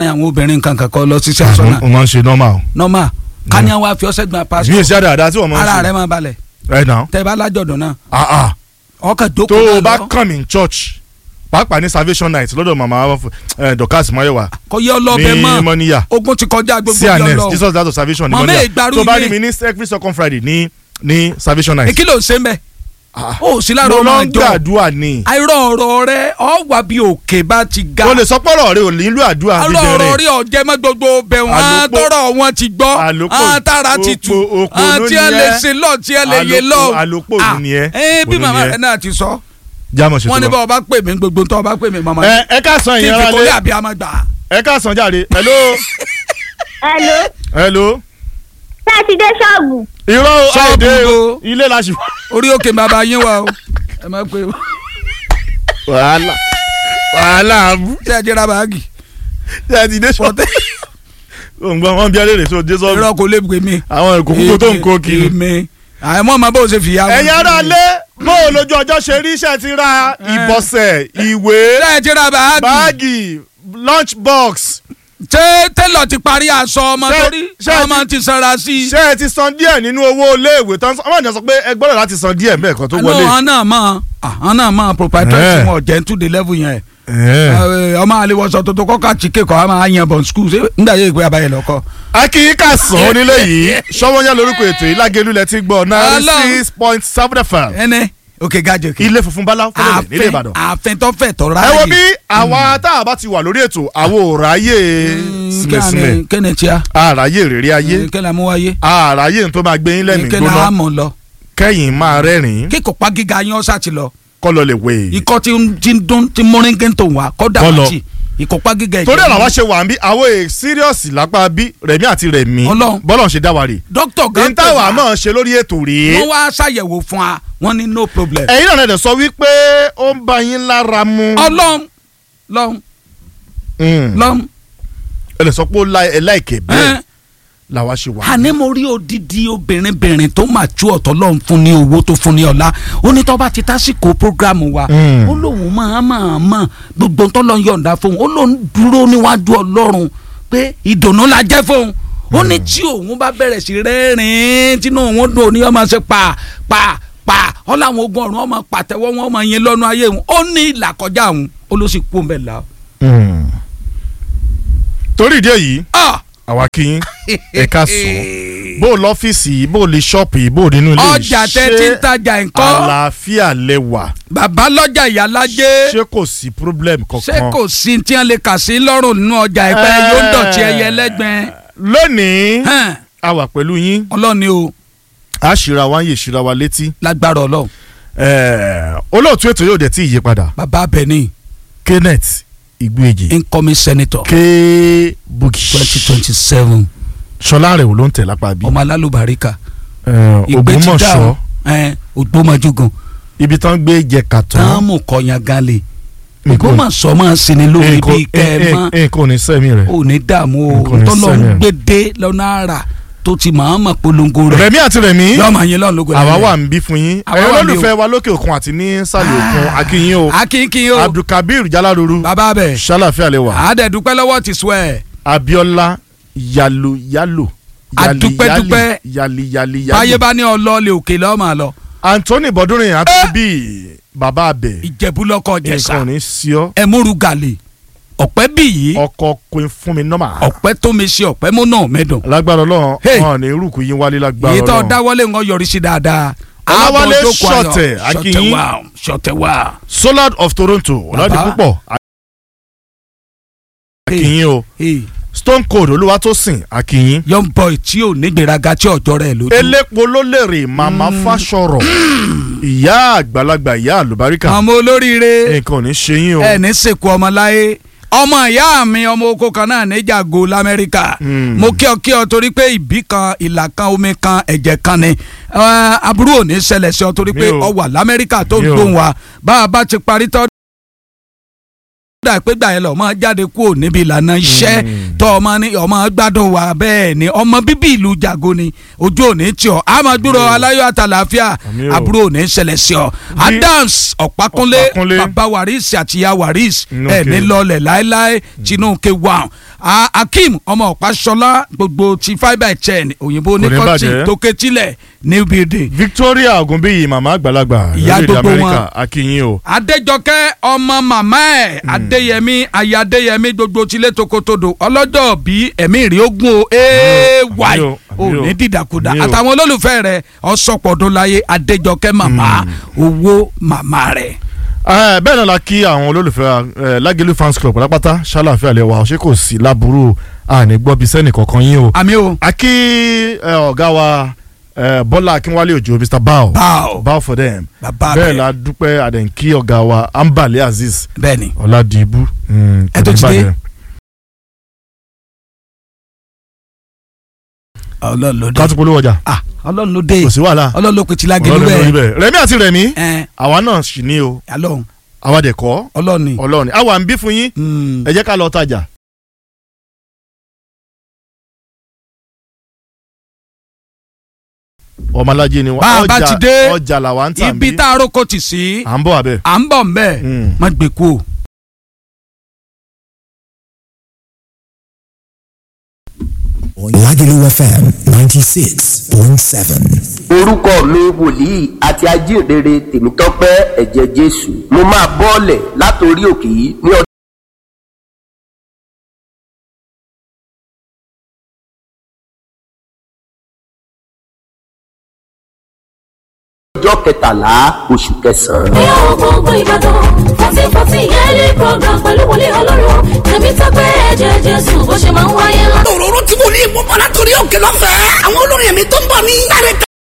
àwọn obìnrin kankan kọ lọ ṣiṣẹ́ aṣọ́nà o máa ń ṣe normal. normal kányà wa fi ọṣẹ gbọn bí passport èsì àdáadáa tí wọ́n máa ń ara ṣe. rẹ máa balẹ̀ ẹ nà. tẹ bá lájọ̀dún náà ah ah ọkàn tó jókòó o náà bá lọ kàn mí church pàápàá ní salvation night lọ́dọ̀ màmá ẹ, Dorcas Mayowa kò yẹ ọlọ́bẹ ní mọ́ mọ́níyà ogun ti kọjá gbogbo cns ọlọ́ Jesus Dad of salvation ní Màmá mọ́níyà ìgbàrú tó bá ilé. rí mi ní every second Friday ní ní salvation night. èkí ló ń ṣe mbẹ Ah, ó sì lára mo ọmọ lọ ń àjọ gbàdúrà ni. àìrọ̀ ọ̀rọ̀ rẹ ọ wà bí òkè bá ti ga o lè sọ pọ́rọ̀ rẹ ò nílò àdúrà àìrọ̀ ọ̀rọ̀ dídẹ̀rẹ̀. rí ọ̀jẹ̀ mọ́ gbogbo bẹ̀ wọ́n Àlòpọ̀- tọrọ wọn ti gbọ́ àlòpọ̀- àwọn tára ti tù òpó- òpó àwọn ló tí ẹ ní lè ẹ́. ṣe lọ tí ẹ lè yé lọ. Àlòpọ̀- àlòpọ̀ ló ní ẹ́. ẹ bí Òun màmá ní ẹ́. rẹ náà ti sọ jámọ̀ ṣètò wọ́n ní lọ. bá ọba pè mí gbogbo tó ọba pè mí màmá ẹ ẹ ká san kí n ìyẹn fi kólé rálé àbí àmọ́ gbà. ẹ ká san jáde hello Hello. hello Ṣé ẹ ti dé ṣọ́ọ̀bù? irọ́ Ṣọ́ọ̀bù àìdè o wo? ilé la ṣì wà. orí òkè bàbá yín wà o ẹ má pè o wàhálà wàhálà abú ṣé ẹ jẹ́ra báàgì ṣe ti dé sọ. òǹgbọ́n wọn bí alẹ́ tó dé sọ́ọ̀bù irọ́ kò lè pè mí. àwọn ìkókó tó ń kó kiri. èmi àmọ́ ọmọ bó ṣe fìyà. ẹ̀yin ará lé bó o lójú ọjọ́ ṣe rí iṣẹ́ ti ra ìbọ̀sẹ̀ ìwé ṣé ẹ jẹ́ra báàgì. báàgì lunch box ṣé tẹ́lọ̀ ti parí aṣọ ọmọ Ṣé- torí ṣé ẹ ọmọ ti sanra sí i. ṣé ẹ ti san díẹ̀ nínú owó iléèwé tán ọmọ ìjà sọ pé ẹ gbọ́dọ̀ láti san díẹ̀ mẹ́ẹ̀kan tó àná wọlé. ọ̀hán náà mọ̀ ọ̀hán náà mọ̀ proprietor Eh. tí wọn jẹ́ to the level yẹn. Ẹ̀. Eh, ọmọ àlewọsọ tó tó kọ́ka chike kọ́ a máa yan bọ̀ school ṣé nígbà yẹn ìgbé abayẹ lọ́kọ́. akíyíká sàn onílé yìí sọ́wọ́nyá lórúkọ ètò yìí lágẹ̀lú lẹ ti gbọ́ náírà Ọlọ́run. six point seven fm ẹnẹ òkè gajẹ òkè. ilé funfun bala fúnlẹ̀ nílé Ìbàdàn. àfin tó fẹ̀ tọ́ ẹ ráàyè. wo bí àwa tá a bá ti wà lórí ètò àwọn òráyè sílẹ̀sílẹ̀ kẹ́ni tíya àráyè rèrè ayé kẹ́ni amúwáyé àráyè tó máa gbé yín lẹ́mìí kẹ́ni gbóná àmọ̀ lọ. kẹ́yìn máa rẹ́rìn-ín kíkọ̀ pa gíga yín ọ̀sà ti lọ. kọ́ lọ lè wé e. ikọ́ tí ń tí ń dún tí mọ́ríngé tó wà kọ́ Kọ́ lọ. dàbàtì ìkọ̀pá gíga ìjẹun. torí ọ̀rọ̀ wa ṣe wà ń bí àwọn èè síríọ̀sì lápá bí rẹ̀mí àti rẹ̀mí Ọlọ́run. bọ́lọ̀ ṣe dá wa rè. dókítà gan ní táwa náà ṣe lórí ètò rèé. wọ́n wá ṣàyẹ̀wò fún wa wọ́n ní no problem. ẹ̀yin náà lẹ́dẹ̀ sọ wípé ó ń bá yín lára mu. ọlọ́run lọ́run Mm. lọ́run. ẹ lè sọ pé ó la- ẹ láìkè bẹ́ẹ̀ ẹ́n. làwa ṣe wà. àní mo rí odidi obìnrin bìnrin tó máa tú ọ̀tọ̀ lọ́run fún ní owó tó fún ní ọ̀la ó ní tó bá ti tásìkò programu wa Mm. ó lóun máa máa mọ̀ gbogbo tó lọ yọ̀ǹda fóun ó lóun dúró níwájú ọlọ́run pé ìdùnnú la jẹ́ fóun ó ní tí òun bá bẹ̀rẹ̀ sí rẹ́rìn-ín tínú òun dùn ní ọmọ ṣe pa pa pa ọ láwọn ogun ọ̀run ọmọ pàtẹ́wọ́ wọn ọmọ yẹn lọ́nu ayé òun ó ní ìlà kọjá òun ó ló sì kú òun bẹ̀ la. Mm. torí ìdí èyí Ah! àwa kì í ẹ̀ka sùn bó o lọ́fíìsì yìí bó o lè ṣọ́ọ̀pù yìí bó o nínú ilé yìí ọjà tẹ ti ń tajà nǹkan àlàáfíà lẹ wà bàbá lọ́jà ìyálájẹ́ ṣé kò sí problem ṣé kankan. kò sí tí wọ́n lè kà sí lọ́rùn nínú ọjà ìpẹ́ Eh. yóò dọ̀tí ẹyẹ lẹ́gbẹ̀ẹ́ lónìí Hẹ́n, a wà pẹ̀lú yín ọlọ́ni o a ṣìra wa ń yè ṣìra wa létí. lágbára ọlọ́run Eh, olóòtú ètò yóò dẹ̀ tí ì yí padà bàbá abẹni kenneth igbeji incoming senator k buki twenty twenty seven ṣọlá rẹ̀ wò ló ń tẹ̀ lápá bí ọmọ alálùbáríkà Eh, ìgbẹ́tìdá ògbómọ̀ṣọ́ ògbómọjúgan ibi tán gbé jẹ kàtọ́ táàmù kọyàn galè Nǹkan- ògbómọ̀ṣọ́ máa ń sinmi lórí bíi kẹ́ ẹ mọ́ nǹkan ò ní sẹ́mi rẹ̀. ò ní dààmú o Nǹkan ní tọ́lọ́ ń sẹ́yìn. gbé dé lọ́nà àrà tó ti máa mọ̀ polongo rẹ̀ rẹ̀mí àti rẹ̀mí yọ̀ọ́ máa yín lọ́nà lógo àwa wà ń bí fún yín Àwa ẹ̀yin wà ń bí olólùfẹ́ wa lókè òkun àti ní sàlẹ̀ òkun akínyìn o akínkín o abdulkabir jalaruru bàbá bẹ̀ ṣàlàfíà lẹ́wà àádẹ́dúpẹ́ lọ́wọ́ ti sọ ẹ̀ abiola yalo yalo yali Adúpẹ́dúpẹ́. yali yali báyé yali bá ní ọlọ́ọ̀lẹ̀ òkè lọ́ọ́ máa lọ anthony bọdúnrin àti bíi bàbá abẹ ìjẹ̀bú lọ́kọ̀ nǹkan ò jẹ̀sà ní sí ọ ẹ̀múru gàlè ọ̀pẹ́ bì yìí ọkọ queen fún mi nọ́mà ọ̀pẹ́ tó mi ṣe ọ̀pẹ́ mú náà mẹ́dùn lágbára Ọlọ́run Hey. wọn ní irúkú yín wálé lágbára èyí tó Ọlọ́run dáwọ́lé ń yọrí sí dáadáa Ọláwálé Àbọ̀ jókòó ayọ̀. Ṣọ̀tẹ̀, Akínyìn. ṣọ̀tẹ̀ wà ṣọ̀tẹ̀ wà. solar of toronto ọlọ́dún Bàbá. púpọ̀ akínyìn o Hey, stone cold olúwatósìn akínyìn young boy tí ò ní gbéraga tí ọjọ́ rẹ̀ lójú. elépo ló lèrè màmá fásọrọ ìyá àgbàlagbà ìyá àlùbáríkà ọmọ olóríire nǹkan ò ní ṣe yín o ẹ ní sèkú ọmọ láyé ọmọ ìyá mi ọmọ oko kan náà níjàgò lamẹ́ríkà Mm. mo kí ọ kí ọ torí pé ìbí kan ìlà kan omi kan ẹ̀jẹ̀ kan ni Eh, aburú ò ní ṣẹlẹ̀ sí ọ torí Mi pé ò. ọ wà lamẹ́ríkà tó ń Mi ò. gbóhùn wa bá a bá ti parí tọ́ dà pé gbà yẹn lọ ọmọ jáde kúrò níbi ìlànà iṣẹ́ Mm. tọ́ ọmọ ní ọmọ gbádùn wa bẹ́ẹ̀ ni ọmọ bíbí ìlú jago ni ojú ò ní tí ọ àmọ́ dúró aláyọ̀ àtàlàáfíà Àmín o. aburú ò ní ṣẹlẹ̀ sí ọ Adams Ọ̀pákúnlé Ọ̀pákúnlé. bàbá waris àti ìyá waris Inú ẹ̀ ke. ní lọlẹ̀ láéláé tinú ke wà A- akeem ọmọ ọ̀páṣọlá gbogbo ti fibre chain òyìnbó ní Kò ní kọ́tì bàjẹ́. tó ketílẹ̀ new building. victoria ogunbíyì màmá àgbàlagbà Ìyá lórílẹ̀ gbogbo amẹ́ríkà wọn. akínyìn o adéjọkẹ́ ọmọ màmá ẹ̀ adéyẹmí aya adéyẹmí gbogbo tilé tokotodo ọlọ́jọ́ bí ẹ̀mí rí ogun o ay àmì o, ò àmì o, ní dìdàkudà àmì o. àtàwọn olólùfẹ́ rẹ̀ ọ̀sọ̀pọ̀dún láyé adéjọkẹ́ màmá owó màmá rẹ̀. Eh, bẹ́ẹ̀ náà la kí àwọn olólùfẹ́ eh, lágẹ̀lú fans club pátápátá ṣàlàfẹ́ àlẹ́ wa ṣé kò sí láburú àní gbọ́bí sẹ́nì kankan yín o. àmì o a kí eh, ọ̀gá wa eh, bọ́lá akínwálé òjò mr bao Bao. bao for them bàbá bẹ́ẹ̀ rẹ̀ la dúpẹ́ àdẹ̀ǹkí ọ̀gá wa ambale azeez bẹ́ẹ̀ ni ọ̀làdìbú mm, Ẹ tó ti kò ní dé? bàjẹ́. ọlọ́run ló dé ká tún polówó ọjà ah ọlọ́run ló dé kò sí wàhálà ọlọ́run ló pe ti lágẹ̀lú ọlọ́run lórí bẹ́ẹ̀ bẹ́ẹ̀ rẹ̀mí àti rẹ̀mí ẹ̀ àwa náà sì ní o ọlọ́run àwa dẹ̀ kọ́ ọlọ́run ni. ọlọ́run àwa ń bí fún yín Mm. ẹ jẹ́ ká lọ tajà. ọmọlájẹ ni wọn Bá a bá ti dé, ọjà làwa ń tà ibi bí tá a roko tì sí à ń bọ̀ abẹ́. à ń bọ̀ ń bẹ́ẹ̀ Mm. má gbé kú o. Lagelu FM 96.7. orúkọ mi wòlíì àti ajínrere tèmítọ́pẹ́ ẹ̀jẹ̀ jésù mo máa bọ́ọ̀lẹ̀ látòrí òkè yìí ní ọdún. ọjọ́ kẹtàlá oṣù kẹsàn-án. ní àwọn gbogbo ìbàdàn fourteen fourteen yearly program pẹ̀lú wòlíì ọlọ́run tẹ̀mí tọ́pẹ́ ẹ̀jẹ̀ jésù bó ṣe máa ń wáyé lá. òróró tí mo ní ìmúbọ̀ látòrí òkè lọ́fẹ̀ẹ́. àwọn olórin ẹ̀mí tó ń bọ̀ ní. láre